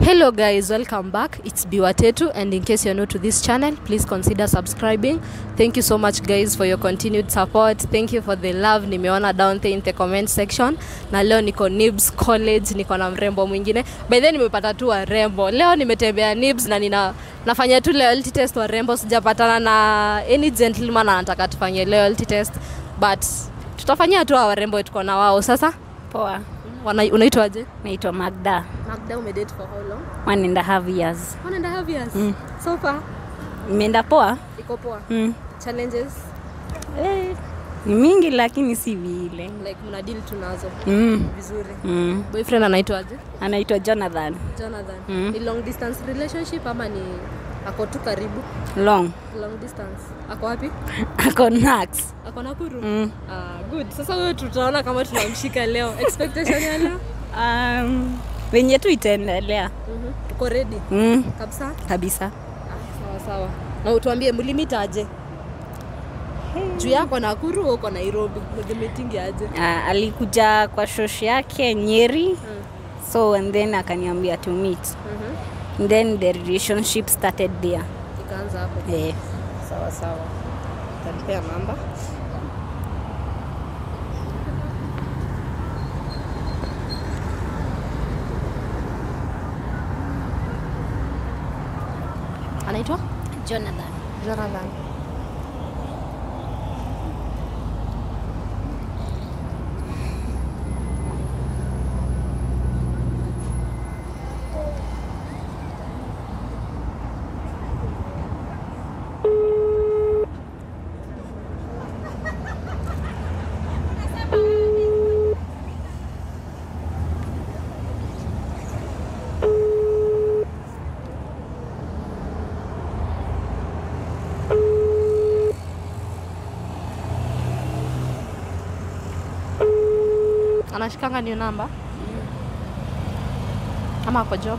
hello guys welcome back it's biwatetu and in case you're new to this channel please consider subscribing thank you so much guys for your continued support thank you for the love nimeona down there in the comment section na leo niko nibs college niko na mrembo mwingine by then nimepata tu warembo leo nimetembea nibs na nina nafanya tu loyalty test warembo sijapatana na any gentleman anataka tufanye loyalty test but tutafanyia tu hawa warembo tuko na wao sasa Poa, Wana- unaitwaje naitwa Magda. Magda umedate for how long One and a half years. one and a half years so far Imeenda poa? iko poa Mm. challenges Eh, ni mingi lakini si vile. like mna deal tu nazo Mm. vizuri Mm. boyfriend anaitwaje Anaitwa Jonathan. jonathan Mm. ni long distance relationship ama ni ako tu karibu Long. long distance ako wapi Ako Nax. ako nakuru Mm. ah, good sasa huyo tutaona kama tunamshika leo expectation ya leo Um, venye tu itaendelea. Mhm. uko ready Mm. kabisa Kabisa. ah, sawa sawa na utuambie mlimitaje juu yako nakuru au uko nairobi mlimitingi aje Uh, alikuja kwa shosh yake Nyeri. So and then akaniambia to meet. Mhm. And then the relationship started there. ikaanza hapo Eh. sawa sawa tanipea namba anaitwa Jonathan. jonathan anashikanga niyo namba ama ako job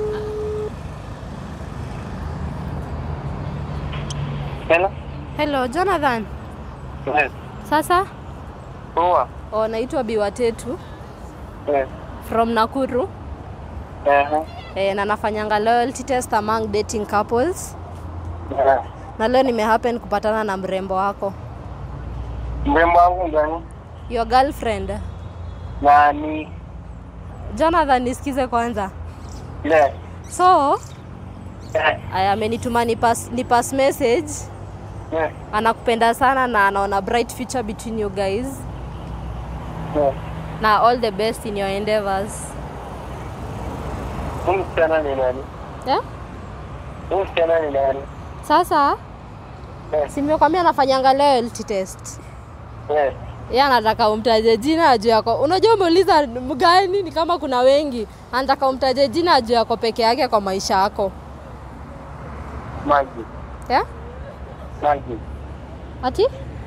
Hello? hello jonathan Yes. sasa Poa. o naitwa biwatetu Yes. from nakuru Ehe. e, na nafanyanga loyalty test among dating couples Eh. na leo nimehappen kupatana na mrembo wako Mrembo wangu gani? your girlfriend Nani? jonathan nisikize kwanza Yes. so Eh. aya amenituma ni pass, ni pass message Yes. anakupenda sana na anaona bright future between you guys Yes. na all the best in your endeavors Huyu msichana ni nani? yeah? Huyu msichana ni nani? sasa Yes. simekwambia anafanyanga loyalty test Yes. ye anataka umtaje jina juu yako unajua umeuliza mgani ni kama kuna wengi anataka umtaje jina juu yako peke yake kwa maisha yako Maji. yeah? Maji. ati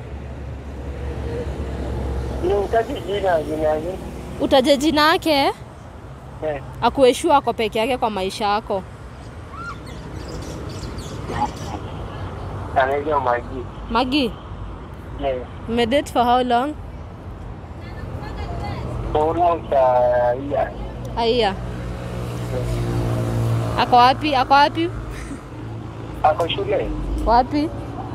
Nimtaji jina ni nani? utaje jina yake Yes. akueshua ako peke yake kwa maisha yako Anaitwa Maji. magi Yes. mmedate for how long For almost a year. aiya ako wapi ako wapi Ako shule? wapi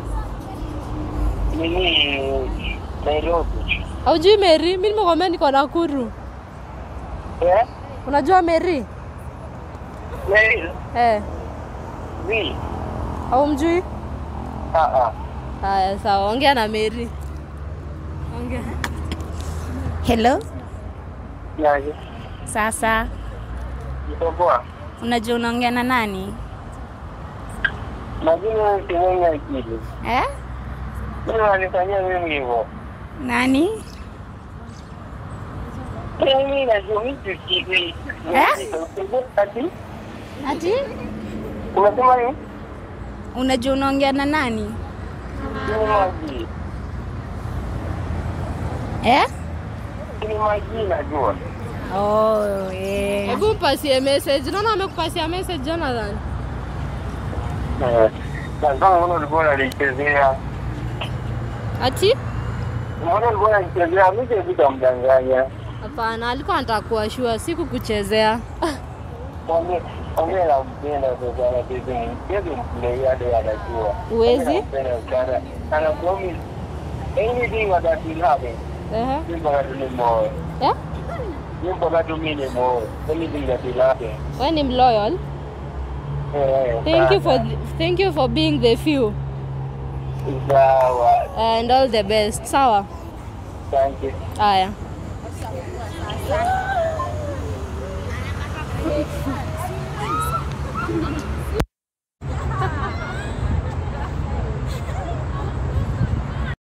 Nini? Nairobi. aujui meri mi nimekwambia niko nakuru Eh? unajua meri Mary? eh, Vi? au mjui Ah ah. haya sawa ongea na meri ongea Hello. Nani? Sasa Iko poa? unajua unaongea na nani? Majina mwenye akili. Eh? Mimi wanifanyia mimi hivyo. Nani? Mimi najua mimi sikii. Eh? Ati? Ati? Unasema nini? Unajua unaongea na nani? Ni maji. Eh? Ni maji najua. Oh, eh. hebu mpasie message naona amekupasia message jonathan Eh. Na kama mbona ulikuwa unalichezea? ati Mbona ulikuwa unalichezea? Mimi sitamdanganya. hapana alikuwa anataka kuwashua si kukuchezea Mwambie mwambie nampenda sasa na bibi. Bibi mplay hadi anajua. Huwezi? Nampenda sana. Ana promise anything that will happen. Ehe. Simba katuni moyo. Yeah? Simba katumi ni moyo. Anything that will happen. Wewe ni mloyal. Eh, Thank you for sana. th- thank you for being the few Sawa. and all the best. Sawa. Thank you. Haya.